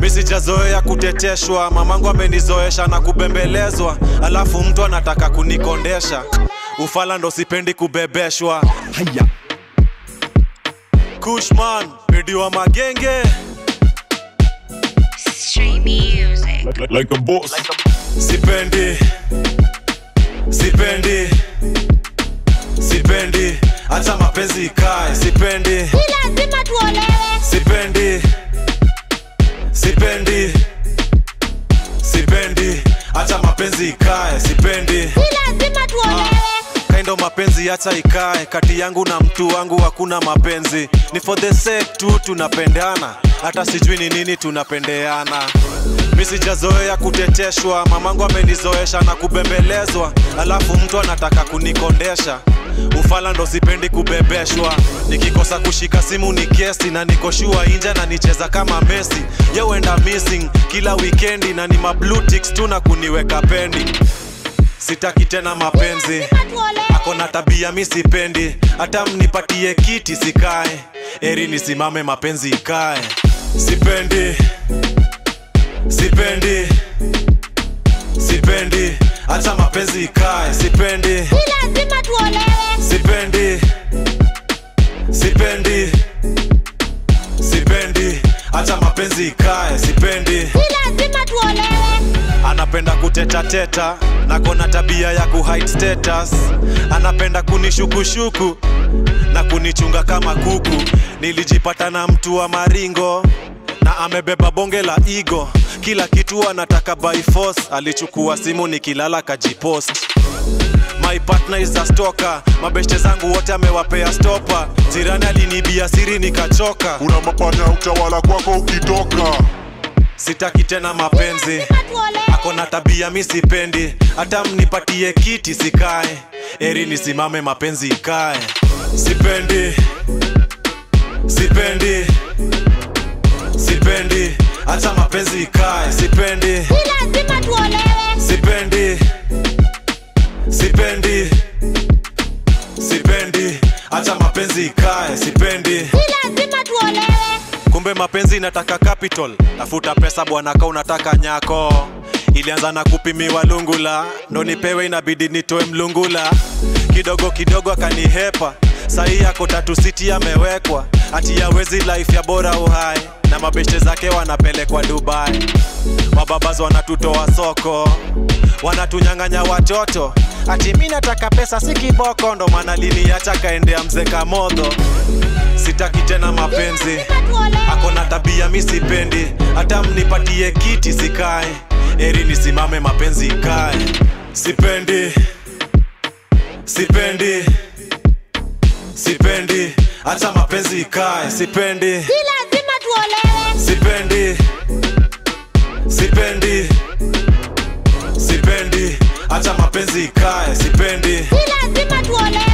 mi sijazoea kuteteshwa mamangu amenizoesha na kubembelezwa alafu mtu anataka kunikondesha ufala ndo sipendi kubebeshwa haya kushman pedi wa magenge Stream music. like, like a boss sipendi sipendi sipendi hata mapenzi ikae sipendi Si lazima tuolewe, sipendi sipendi sipendi hata mapenzi ikae sipendi si lazima tuolewe. kaindo mapenzi hata ikae kati yangu na mtu wangu hakuna mapenzi ni for the sake tu tunapendana hata sijui ni nini tunapendeana mi sijazoea kuteteshwa mamangu amenizoesha na kubembelezwa alafu mtu anataka kunikondesha ufala ndo sipendi kubebeshwa nikikosa kushika simu ni kesi na nikoshua inja na nicheza kama mesi yeuenda missing kila wikendi na ni mablutix tu na kuniweka pendi sitaki tena mapenzi Lazima tuolewe. akona tabia mi sipendi hata mnipatie kiti sikae eri nisimame mapenzi ikae sipendi sipendi sipendi hata mapenzi ikae sipendi Si lazima tuolewe, sipendi sipendi sipendi hata mapenzi ikae sipendi si lazima tuolewe. anapenda kutetateta na kona tabia ya kuhide status anapenda kunishukushuku na kunichunga kama kuku nilijipata na mtu wa maringo na amebeba bonge la igo kila kitu anataka by force alichukua simu nikilala kajipost my partner is a stalker mabeshte zangu wote amewapea stopa jirani alinibia siri nikachoka kuna mapanya utawala kwako ukitoka sitaki tena mapenzi Lazima tuolewe. akona tabia mi sipendi hata mnipatie kiti sikae eri nisimame mapenzi ikae sipendi sipendi sipendi hata mapenzi ikae sipendi Si lazima tuolewe, sipendi sipendi sipendi hata mapenzi ikae sipendi si lazima tuolewe. kumbe mapenzi inataka capital tafuta pesa bwana ka unataka nyako ilianza na kupimiwa lungula ndo nipewe inabidi nitoe mlungula kidogo kidogo akanihepa sahii yako tatu siti amewekwa ati yawezi life ya bora uhai na mabeshe zake wanapelekwa dubai mababaz wanatutoa soko wanatunyang'anya watoto ati mi nataka pesa si kiboko ndo maana liniacha kaendea mzee kamodho sitaki tena mapenzi Lazima tuolewe. akona tabia mi sipendi hata mnipatie kiti sikae eri nisimame mapenzi ikae sipendi sipendi sipendi hata mapenzi ikae sipendi Si lazima tuolewe, sipendi sipendi sipendi hata mapenzi ikae sipendi si lazima tuolewe.